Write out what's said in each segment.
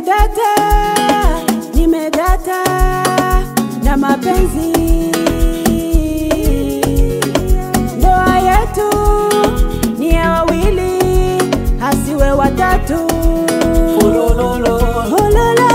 nimedata, nimedata na mapenzi. Ndoa yetu ni ya wawili, hasiwe watatu. Ulololo. Hololo,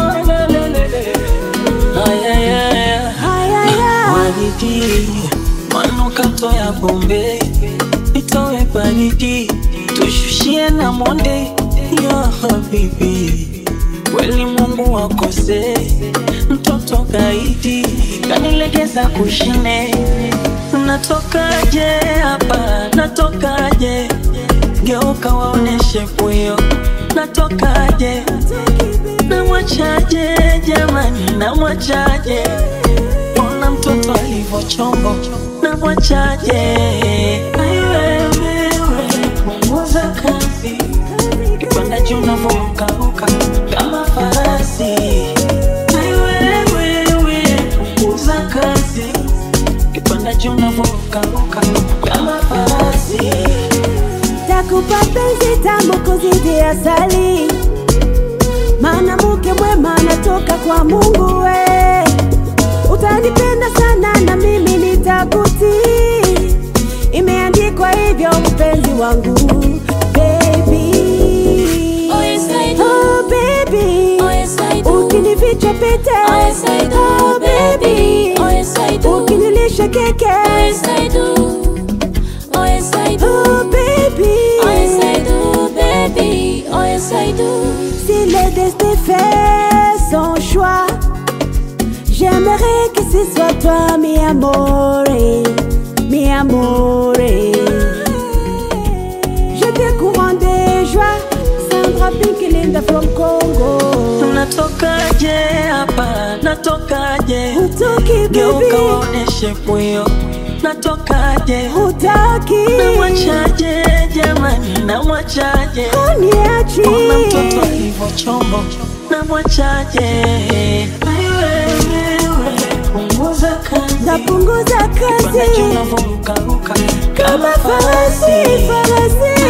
Ayayaya. hayaya, Baridi, manukato ya Bombay, itoe baridi, tushushie na monde ya habibi. Kweli Mungu akose, mtoto gaidi kanilegeza kushine. Natokaje hapa, natokaje? Geuka waoneshe puyo, natokaje? Namwachaje jamani, namwachaje? Ona mtoto alivyochombo, namwachaje? Ai wewe, punguza kasi, kipanda juu unavyorukaruka kama farasi. Ai wewe, punguza kasi, kipanda juu unavyorukaruka kama farasi. takupa penzi tamu kuzidi asali, maana mke mwema anatoka kwa Mungu we. Utanipenda sana na mimi nitakutii, imeandikwa hivyo mpenzi wangu baby. Oh, yes, I do. Oh, baby. Oh, yes, I do. Ukinificha pete Oh, yes, I do, Oh, baby. Oh, yes, I do. Ukinilisha keke Oh, yes, I do. Oh, yes, I do. Oh, baby. Oh, yes, I do, baby. Oh, yes, I do. Si le destin fait son choix, j'aimerais que ce soit toi, mi amore, mi amore. Je te courant de joie, Sandra Pink Linda from Congo. Natokaje hapa, natokaje? Hutoki Geuka baby, waoneshe puyo, natokaje? hutaki, Namwachaje jamani, namwachaje? uniachi. Ona mtoto alivyochombo, namwachaje? Ai wewe, punguza kasi, Napunguza panda juu kazi unavyorukaruka kama farasi, farasi.